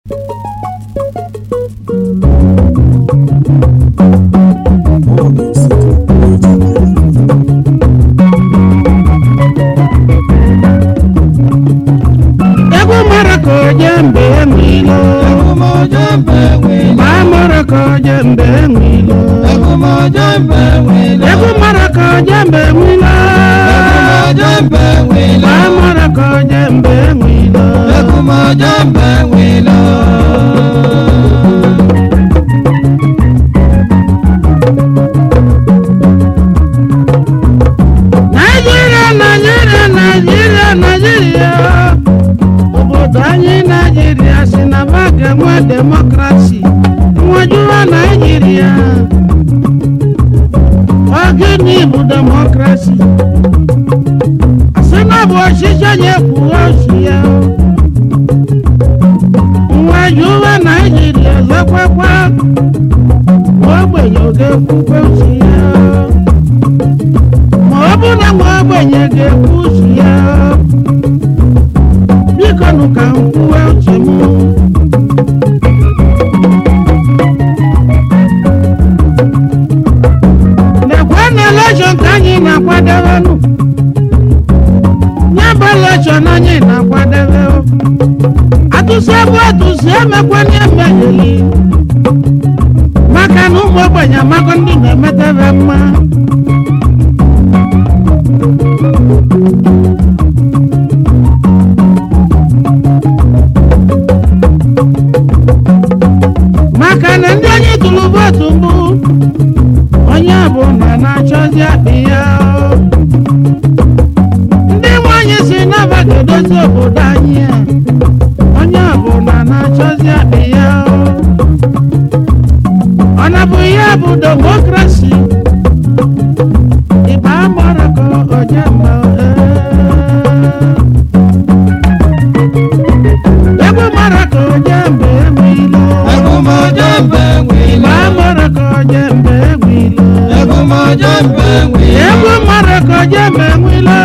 egwu mara ka oje mbe enwilo ma mara ka oje mbe enwilo egwu mara ka oje mbe enwilo ma mara ka oje mbe enwilo naijiria naijiria naijiria naijiria obodo anyị naijiria si na ba ga-enwe demokrasi nwajuwa naijiria ọ gịnị bụ demokrasi asị na bụ ọchịchị onye kwuo ochi ya nwajuwa naijiria zakwakwa ogbenye oge kwukwe uche ya ma ọ bụ na nwa ogbenye ga-ekwu uche ya biko nụ ka m kwuwe uche m lekwe na elekshọn ka anyị na-akwadebenụ nye bụ elekshọn anyị na-akwadebe atụsi ebe atụsi emekwanye emegheli maka na ụmụ ogbenye amago ndị na-emetebe mma maka na ndị onye tụrụ vootu mbụ onye bụ na na-achọzi akpị ya ndị nwanyị si n'aba ga-edozi obodo anyị a onye bụ na na-achọzi akpị ya ọ na bụ ihe bụ demokrasi ịba mara ka oje mma egwu mara ka oje mba eme ilo ịba mara ka oje mba egwu ilo egwu mara ka oje mba enwe ilo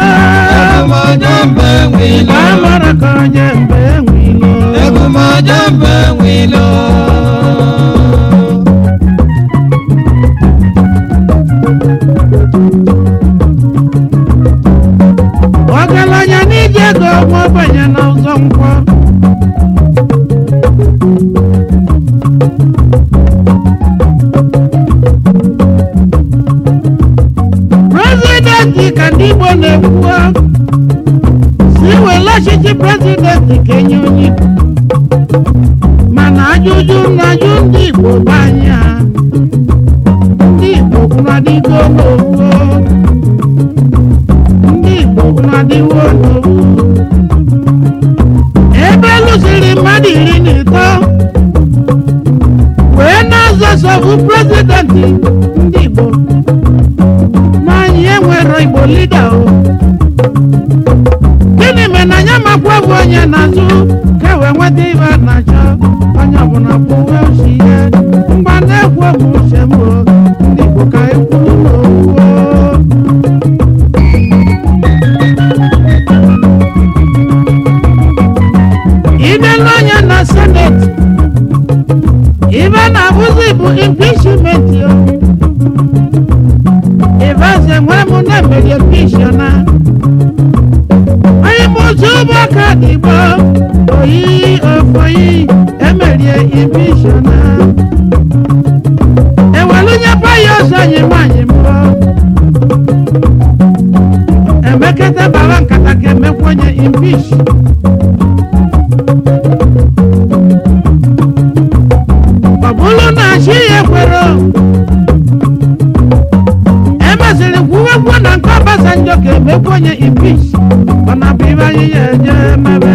ịba mara ka oje mba enwe ilo ọgaranya n'ije ego nwa ogbenye na ụzọ nkwọ prezidenti ka ndị igbo na-ekwu si wele ọchịchị prezidenti ka enye onye igbo mana ajụjụ na-ajụ ndị igbo bụ anya ndị igbo kwụnadịgo n'owu ndị igbo kwụnadịwo n'owu ebe lụsiri mmadụ iri na ịtọ wee na-azọsọbụ prezidenti ndị igbo n'anyị enwero igbo lida o gịnị mere na anya makwa bụ onye na-azụ ka e wee nweta ibe a na-achọ onye ọbụla kwuwe uche ihe mgba na-ekwu okwu uche m o ndị igbo ka ekwuru n'okwu o ibe n'anya na seneti ibe na-abụzi bụ impichment o ibaze nwere m na emeri pishona onye m ụzọ ụbọaka dịgbo oyi ofoyi emerie impishona ewelunye paya ọzọ anyị nwanyị mbụ emeketa baba nkata ka emekwenye impish ọ bụrụ na chi ya ekwero emeziri kwuwekwu na nke ọbasanjọ ka emekwu onye impich ọ na bụ ibe anyị ya eje mebe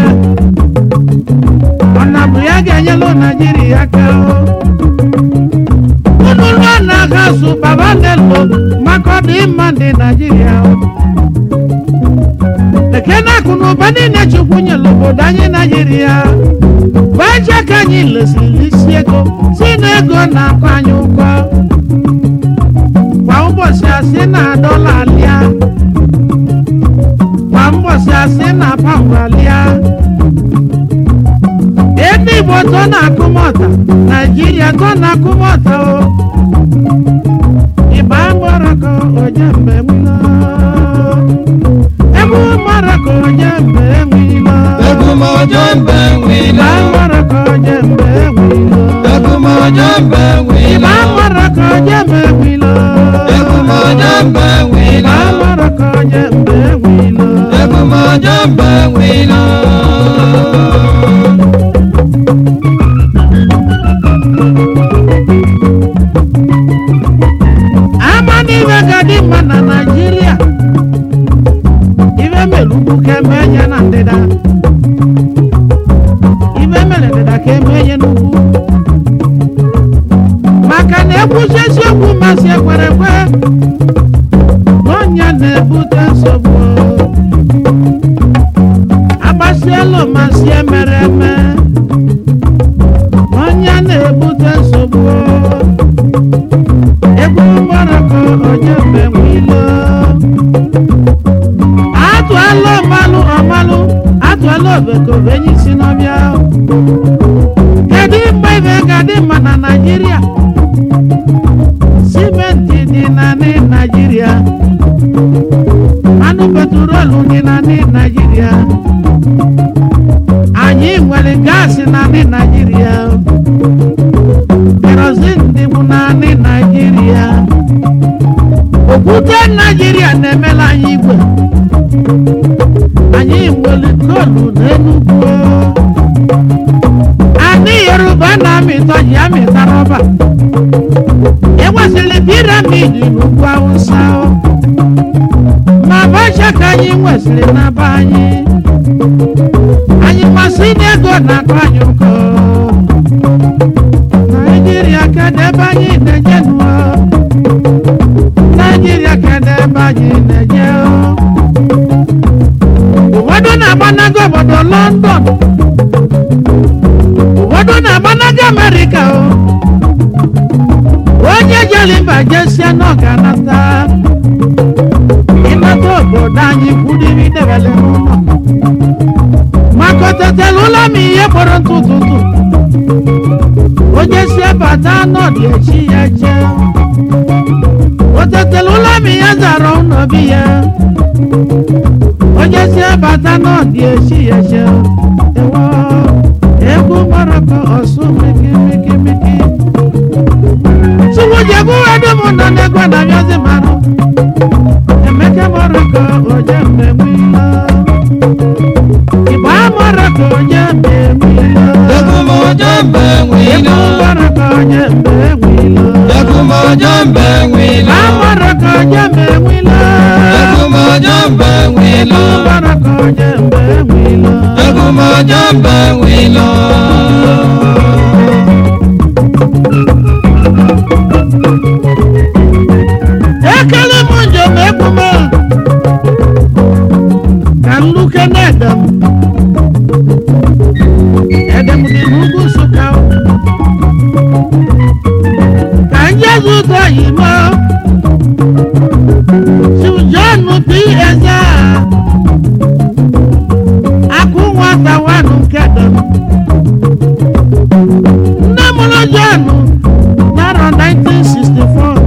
ọ na bụ ya ga-enyelu naijiria aka unu lụọ na agha sụ baba nelo maka ọ dị mma ndị naijiria ekene akụ na ụba niile chukwu nyere obodo anyị naijiria baje ka anyị lesiri isi ego si na ego na-akọ anyị ụgwọ kwa ụbọchị asị na dọla alịa kwa ụbọchị asị na paụnd alịa ebe igbo tó na-akụ mọta naijiria tó na-akụ mọta o ịba mọrọkọ onye mgbe nwilo egwu mọrọkọ onye mgbe nwilo Egúnmọ́jọ́ ń bẹ ịba wílọ. mọrọkọ onye mgbe nwilo Egúnmọ́jọ́ ń bẹ ịba wílọ. mọrọkọ onye mgbe nwilo Egúnmọ́jọ́ ń bẹ ịba wílọ. mọrọkọ onye mgbe nwilo Egúnmọ́jọ́ ń bẹ wílọ. ama n'ihe ga dị mma na naijiria ife mere ugwu ka eme enye na ndịda ife mere ndịda ka eme enye n'ugwu maka na ekwuchi eziokwu masị ekwere ekwe n'ọnya na-ebute nsogbu agbasielu masị emere eme n'ọnya na-ebute nsogbu egwu mgbaraka onye mgbe nwilo atụala ọmalụ ọmalụ atụala obekobe enyi si n'ọbịa kedu mgbe ibe ga-adị mma na naijiria simenti dị na ndị naijiria mmanụ petrolu dị na ndị naijiria anyị nwere gaasị na ndị naijiria kerozin dịbụ naanị naijiria okwute naijiria na-emela anyị igwe anyị nwere kolu n'enugwu anyị yoruba na-amịta ji amịta rọba enwesịrị piramidi n'ugwu awụsa ma bacha ka anyị nwesịrị na be anyị anyị masị n'ego na-akọ anyị ụkọ naijiria kedu ebe anyị na-eje nụọ naijiria kedu ebe anyị na-eje ụfọdụ na-agbanago obodo london ụfọdụ na-agbanago amerịka o onye jere mba jesie na ọ ga-anata ịnata obodo anyị kwudiri debele n'ụlọ maka otetela ụlọ m ihe kpọrọ ntụ ụtụtụ onye si bata n'ọdị echi ya jee o tetele ụlọ m ya zara ụlọ bi ya onye si bata n'ọdị echi ya jee ewo egwu maraka ọsụ miki miki miki suwujebu edum nọ n'egwe na bịazi marụ emeke maraka onye mmemme ilo igba maraka onye mmemme ilo Egúnmọ́jọ́ ń bẹ egwu wílọ. maraka onye mmemme ilo Egúnmọ́jọ́ ń bẹ wílọ. Amaraka onye mmemme ilo Egúnmọ́jọ́ ń bẹ wílọ. egwu maraka onye mmemme ilo Egúnmọ́jọ́ ń bẹ wílọ. ekele m njem ekwume ka nluke na-edem edem dị n'ugwu nsụka ka njezi ụzọ yimo sujonu bi eze akụ nwata wanụ nke dem nne mụrụ jonu n'arọ 1964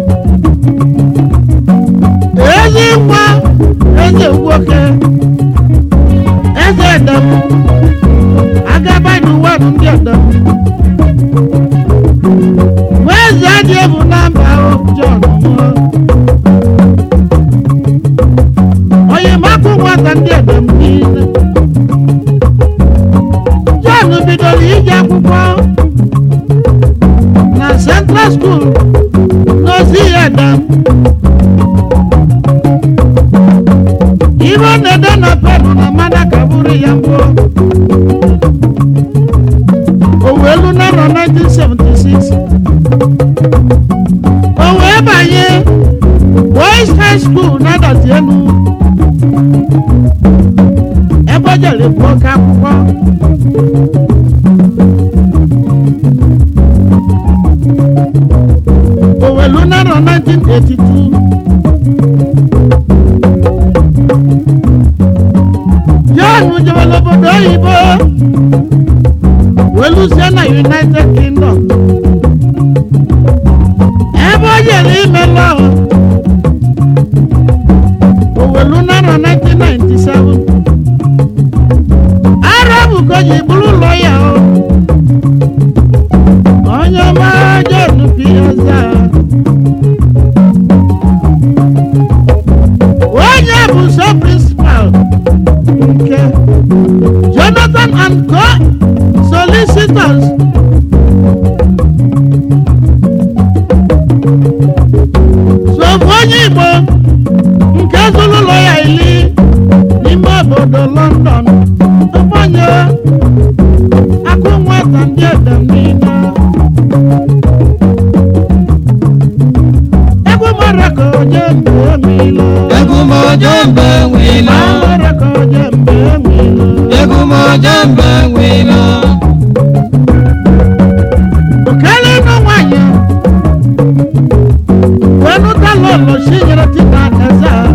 ezi nwa eze nwoke eze edem agaba n'ụwa bụ ndị edem nwa eze adị ebu na mba John nwụọ onye makụ nwata ndị edem niile John bidoro ije akwụkwọ na Central School n'ozi ya edem ihe ọ na-ede na penu na mmanya ka bụrụ ya mbụ o wee lu n'arọ 1976 o wee banye boys high school na-adọti elu ebe o jere bụ oke akwụkwọ o wee lu n'arọ 1982 John jebere obodo oyibo welusie na united kingdom ebe o jere ime lọọ owelu narọ 1997 arabu ka o ji bụrụ ụlọ ya o onye ọma John Piazza onye bụ so principal nke Jonathan and Co solicitors sofu onye Igbo nke zụrụ ụlọ ya ili n'ime obodo London ọgbanye akụ nwata ndị edem niile egwu mara ka oje mgbe emilo Egúnmọ̀jọ́ ń bẹ wí lọ. mara ka oje mgbe emilo Egúnmọ̀jọ́ ń bẹ wí lọ. okele ịnụ nwanyị wenụta lọlọ chinyere tita eze a.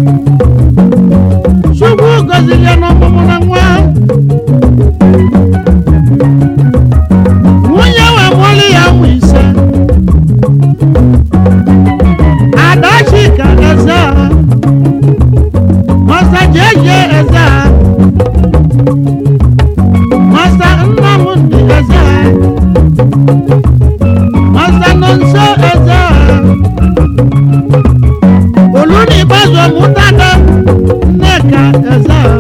chukwu gọziri ya n'ọmụmụ na nwa nwunye wee mụọlụ ya ụmụ ise adachika eze a masa jeje eze a masa nnamdị eze a masa nonso eze a olùdíbàzọ mútàdá nneka eze a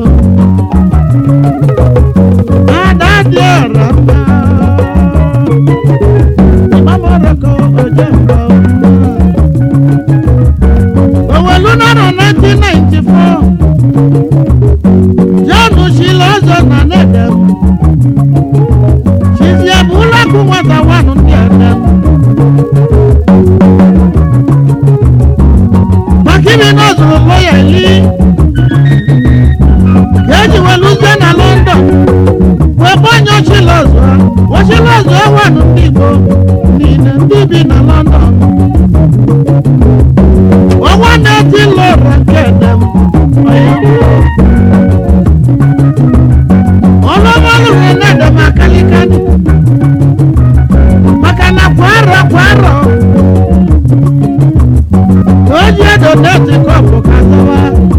adadị ọra mma ịmamọrọkọ oje mba owelu nọrọ 1994 john shila ọzọ na nedem chizie bụ ụlọakụ nwata wanụ ndị edem makimi nọzụrụ lọya ili ka eji weluzie na london wee gbanye ochilọzụ ochilọzụ wanụ ndị igbo niile ndị bi na london ọnwa na-eti lọra nke edem ọlụmọlụrụ na-edem akalikani maka na kwa arọ kwa arọ oji edo na-eti kọpụ ka zọwa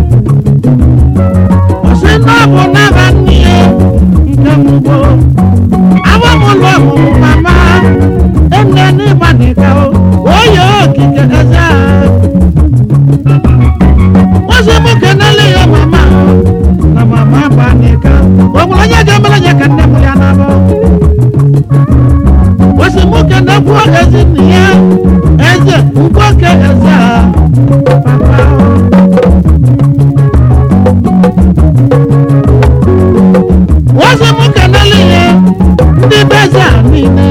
ọsị na ọ bụ n'aba nne ya nke mugbo agbamụlụ ọmụmụ mama enne n'ịgba n'ịka o oyi okike eze a ozi mụ kenele ya mama na mama gba n'ịka o nwere onye ga-emere ya ka nne m ya na-abụ osi mụ kenekwuo ezi nne ya eze nwoke eze a papa ozi mụ kenele ya ndị be eze a niile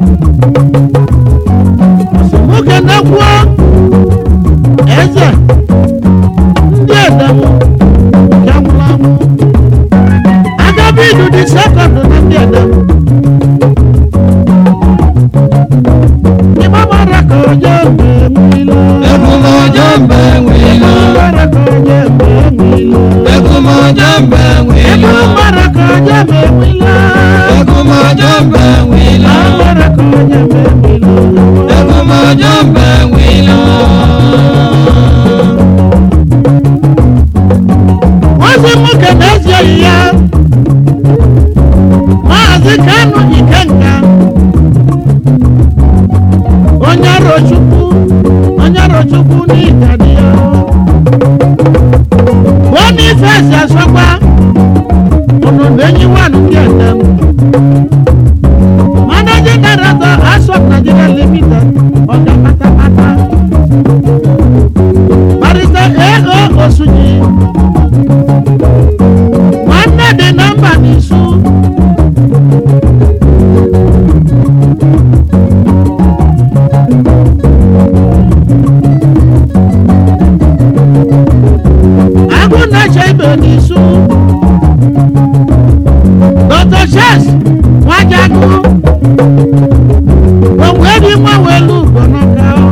osi mụ kenekwuo eze ndị edem nke nwụrụ anwụ agabidu dị sekọndụ na ndị edem Ìmọ̀ mara ka oje mgbe nwilo. Egúnmọ̀jọ́ ń bẹ wí lọ. Ìmọ̀ mara ka oje mgbe nwilo. Egúnmọ̀jọ́ ń bẹ wí lọ. Ìmọ̀ mara ka oje mgbe nwilo. Egúnmọ̀jọ́ ń bẹ wí lọ. Ìmọ̀ mara ka oje mgbe nwilo. Egúnmọ̀jọ́ ń bẹ wí lọ. Wọ́n sì mú kẹ̀mẹ́ sí ẹ̀yìn ya. Maazị Kanu Ikenga. Onye Arochukwu. Onye Arochukwu n'Igadi ya. Boniface Asokwa. Ọnọdụ enyi nwanụ ndị Edem. Managing Director Asok Nigeria Limited. Ọga pátápátá. Barrister A.O. Osunyi. Nwanne dị nọmba n'isu. Agụ na-eche ibe n'isu. Dr. Shes Nwajagu. Onwe dị nwa welu ugbo n'aka ọ.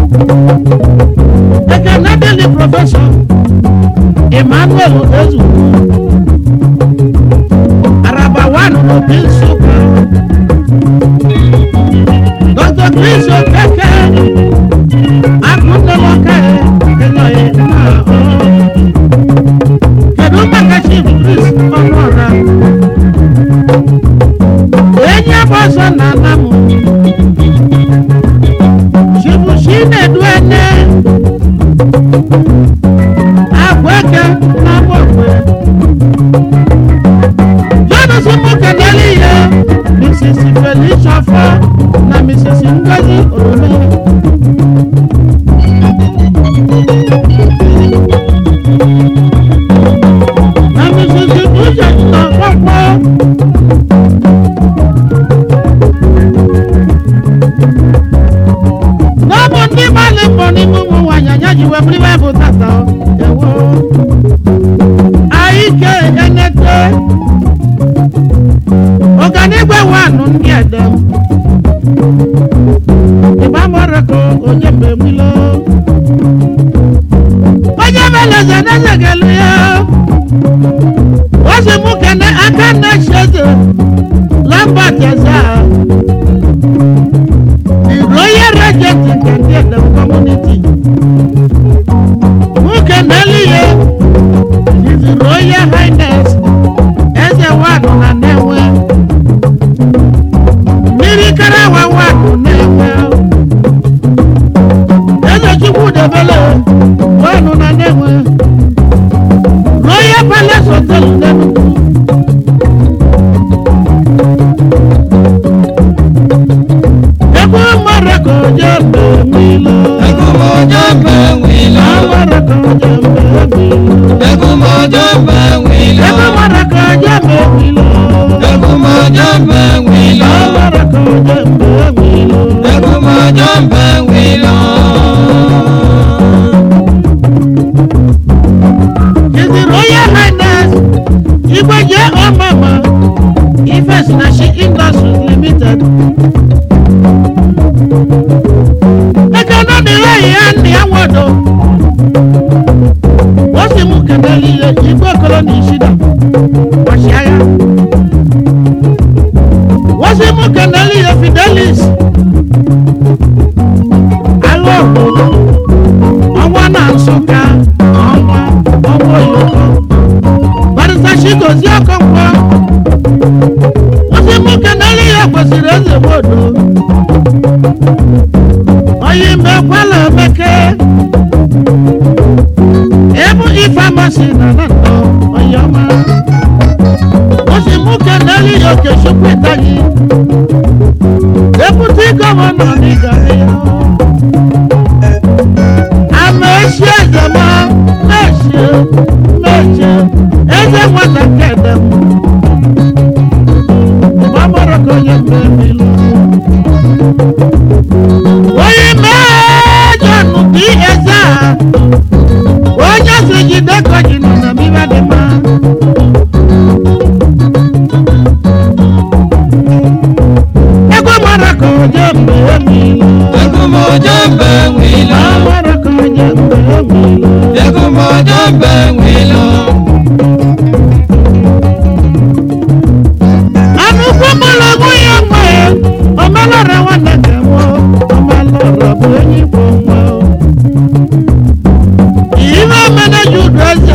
Ekene dịlị prọfesọ Emmanuel Ezugbo. Araba one n'obi Nsụka. omume na misisi uche na ọkpọkpọ n'ọbụ ndị gbalị mbọ n'ime ụmụ nwaanyị anya ji wee bụrụ ibe bụ tata ewo anyị ke enete ọganigwe wanụ ndị edem ịgbamọrọkọ onye mgbe nwilo onye meleze n'ezegelu ya ozi mụ kene aka na-echi eze lambert eze a the royal regent nke ndị edem community mụ kenelu ya his royal highness eze wanụ na na-enwe mmiri karawa wanụ na-enwe eze chukwu debele wanụ na na-enwe royal palace hotel n'enugwu ebe mara ka oje mgbe nwilo Egumojo mbe wilo. amara ka oje mgbe nwilo Egumojo mbe wilo. ebe mara ka oje mgbe nwilo Egumojo mbe wilo. amara ka oje mgbe nwilo Egumojo mbe wilo. His Royal Highness Igweje Omama Ifes Nashi Industries Limited. Eke nọ n'ire ya ndị anwado. Wọ́n sì mú kẹ̀mẹ́lì iye ìgbó kolo ní ìṣídà. Ọ̀ṣìáyá. Wọ́n sì mú kẹ̀mẹ́lì iye Fidelis. Alọ́ òkòló ọnwa na nsụka ọnwa ọnwa oyoko barịsa chigozie ọkọnkwo ozi nwoke n'elu ya kwesịrị eze modo oyi mbe kwala emeke ebu ifamasi na na ntọ oyi ọma ozi nwoke n'elu ya okechukwu ịtaghị deputi gọvanọ n'ịgara ya amechi eze ma mechie mechie eze nwata kedem gbamọrọ ka onye mmemilu onye mejọ nnukwu eze a onye si jide ka ji nọ na mbibe dị mma ego mara ka onye mmemilu Egumojo mbe wilo. gbamọrọ ka onye mmemilu Egumojo mbe wilo. anụkwu mgbọrọgwụ ya nwe omelọra nwanne nke m omelọra bụ onye igbo nwa ihe omeneji udu eze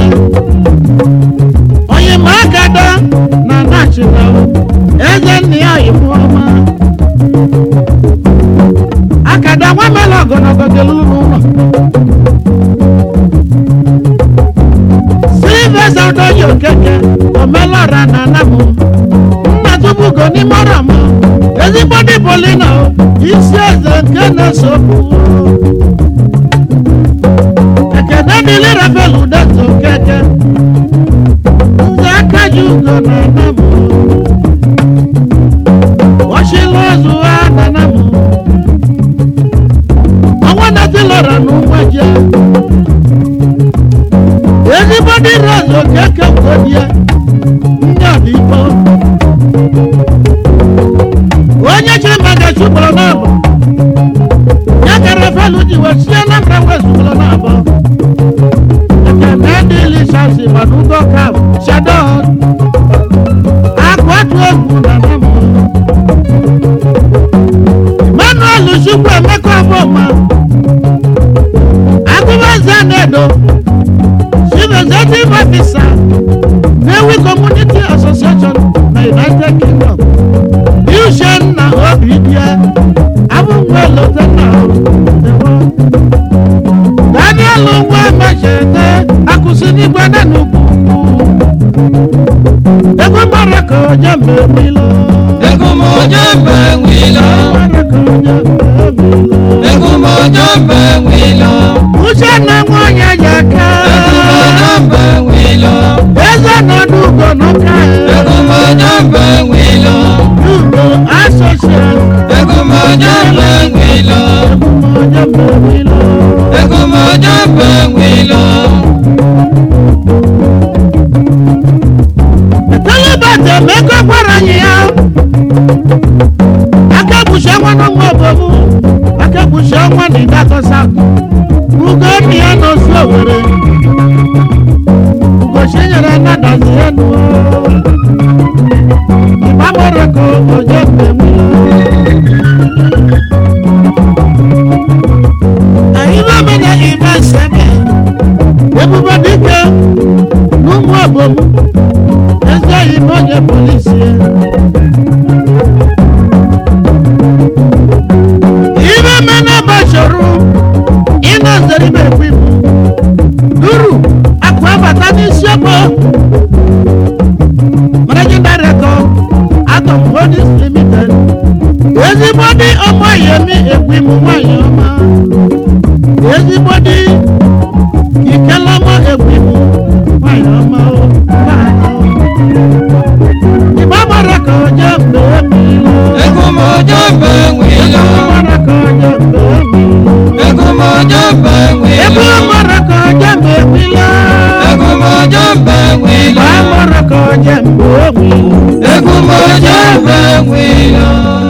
onye ma agada na nachina eze nna ya oyibo ọma akada nwa mela ogologo geluru n'ụlọ silvesa odoyi okeke omelọra na anamụ nna tubugo n'ime ọrọ m ezigbo dị polina isi eze nke na-esokwu ekene dịlị rafael udeto keke nze aka ji ugo na anamụ washila ozu ha na anamụ ọnwa natilọra na ụmụje ezigbo dị rose okeke kwodie ndị ọdịgbo onye chiri maka chụpụrụ n'abọ ya kara felu ji wee sie na mba wee zụpụrụ n'abọ ekene dị lisasi mana ugo kap shadon akụ atụ egwu na namụ emmanuel chukwu emeka ọbụma agụbaze na-edo chief executive officer Newi Community Association na United Kingdom. Yushen na Obidie, abụnwe Lotenna Ewo. Daniel Nwa Mechete, akụsi n'igwe na n'ugwu. Ego mara ka onye mmemmilo. Egumojo mbe wilo. Mara ka onye mmemmilo. wilo. Egúnmọ̀jọ́ bẹ̀rẹ̀ lọ. Egúnmọ̀jọ́ bẹ̀ wilo. Tẹ́lẹ̀bàtẹ̀ mẹ́kọ́ gbọ́dọ̀ yìí á. Akẹ́bùsẹ̀ wọn ló ń wọ bòbú. Akẹ́bùsẹ̀ wọn ní ìdájọ́ sáàkù. Ugo mi ẹ̀ lọ sí òwúrẹ́. Ugo ṣe yẹrẹ nàdà sí ẹnu o. Ìbámọ̀rẹ̀ kò ọjọ́ gbẹ̀mí lọ. Ẹ̀yin bá mi ní ìbá sẹ́mi. Ebube dike n'ụmụ ọbọmụ. Eze yi n'onye polisi ya. Ibe mene gbasoro ịna zeribe ekwu ibu. Duru akwa abata n'isi ọkpọ. Managing Director Atom Holdings Limited. Ezigbo dị ọmọ Yemi ekwu ibu nwanyị ọma. Ezigbo dị ìkẹlọmọ ègbìmù fàyọmọ fàyọ. ìbámọ̀rẹ̀ kan jẹ́ bèémì lọ. Egúnmọ̀jọ́ bẹ̀ wilo. ìbámọ̀rẹ̀ kan jẹ́ bèémì lọ. Egúnmọ̀jọ́ bẹ̀ wilo. ìbámọ̀rẹ̀ kan jẹ́ bèémì lọ. Egúnmọ̀jọ́ bẹ̀ wilo. ìbámọ̀rẹ̀ kan jẹ́ bèémì lọ. Egúnmọ̀jọ́ bẹ̀ wilo.